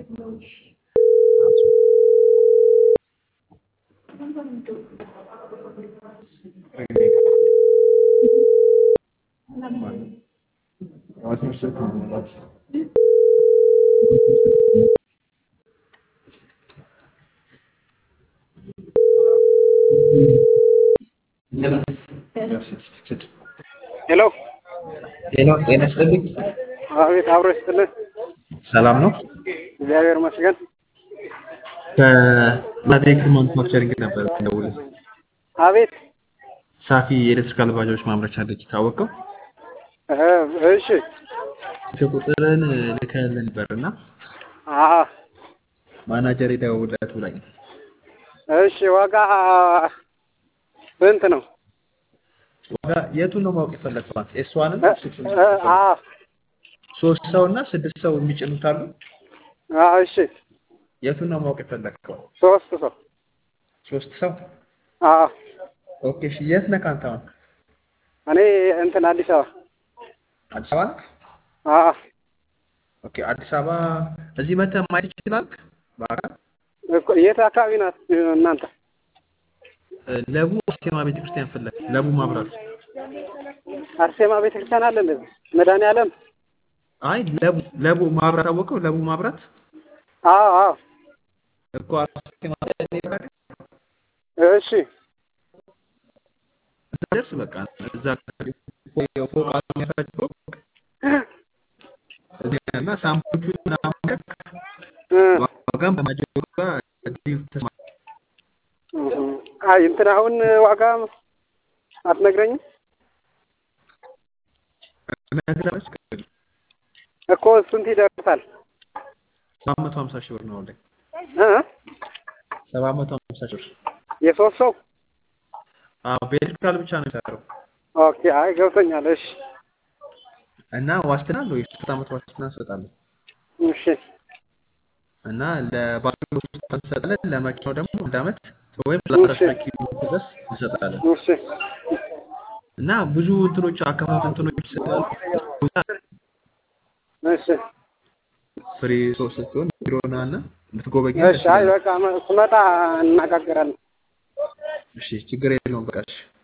ሄሎ ጤና ጤና ይስጥልኝ። አቤት፣ አብሮ ይስጥልን። ሰላም ነው። እግዚአብሔር ይመስገን። ከላቴክ ማኑፋክቸሪንግ ነበር ደውል አቤት። ሳፊ የኤሌክትሪካል ባጃጆች ማምረቻ አለች ታወቀው እህ፣ እሺ። ቁጥርን ልከህልህ ነበር እና አሀ፣ ማናጀር ደውልለት ብላኝ እሺ። ዋጋ ስንት ነው? ዋጋ የቱን ነው ማወቅ የፈለግከው? ኤስ ዋንን እ- እ- አዎ፣ ሶስት ሰው እና ስድስት ሰው የሚጭኑት አሉ። አዎ፣ እሺ። የቱን ነው ማወቅ የፈለግከው? ሶስት ሰው። ሶስት ሰው አዎ፣ ኦኬ። እሺ የት ነህ አንተ አሁን? እኔ እንትን አዲስ አበባ። አዲስ አበባ ነህ? አዎ፣ ኦኬ። አዲስ አበባ እዚህ መተህ ማየት ይችላል። በአካል እኮ የት አካባቢ ናት እናንተ? እ፣ ለቡ አስቴማ ቤተክርስቲያን ፈለግ ለቡ ማብራት አርሴማ ቤተክርስቲያን አለ እንደዚህ መድኃኒዓለም። አይ ለቡ ለቡ ማብራት አወቀው። ለቡ ማብራት አዎ፣ አዎ፣ እኮ አስቴማ ቤተክርስቲያን እሺ። እዛ ደርስ በቃ እዛ ፎቅ አለ የሚያሳይ ፎቅ እዚህ እና ሳምፖቹ ምናምን እ፣ ዋጋም ከማጀሩ ጋር ዲል ተስማ እህ። አይ እንትን አሁን ዋጋ አትነግረኝም ነግራች እኮ ስንት ይደርሳል? ሰባት መቶ ሀምሳ ሺህ ብር ነው ላይ እ? ሰባት መቶ ሀምሳ ሺህ ብር የሶስት ሰው አዎ በኤሌክትሪካል ብቻ ነው የሚሰራው ኦኬ። አይ ገብቶኛል። እሺ፣ እና ዋስትና አለው የሶስት ዓመት ዋስትና እንሰጣለን እሺ፣ እና ለባንክ ውስጥ እንሰጣለን ለመኪናው ደግሞ አንድ ዓመት ወይም ለአስራ እሺ። ኪሎ ድረስ እንሰጣለን እሺ፣ እና ብዙ እንትኖች አከፋፈል እንትኖች ስላሉ እሺ፣ ፍሬ ሰው ስትሆን ቢሮና እና ብትጎበኝ እሺ። አይ በቃ ስመጣ እናጋገራለን። እሺ ችግር የለውም በቃ እሺ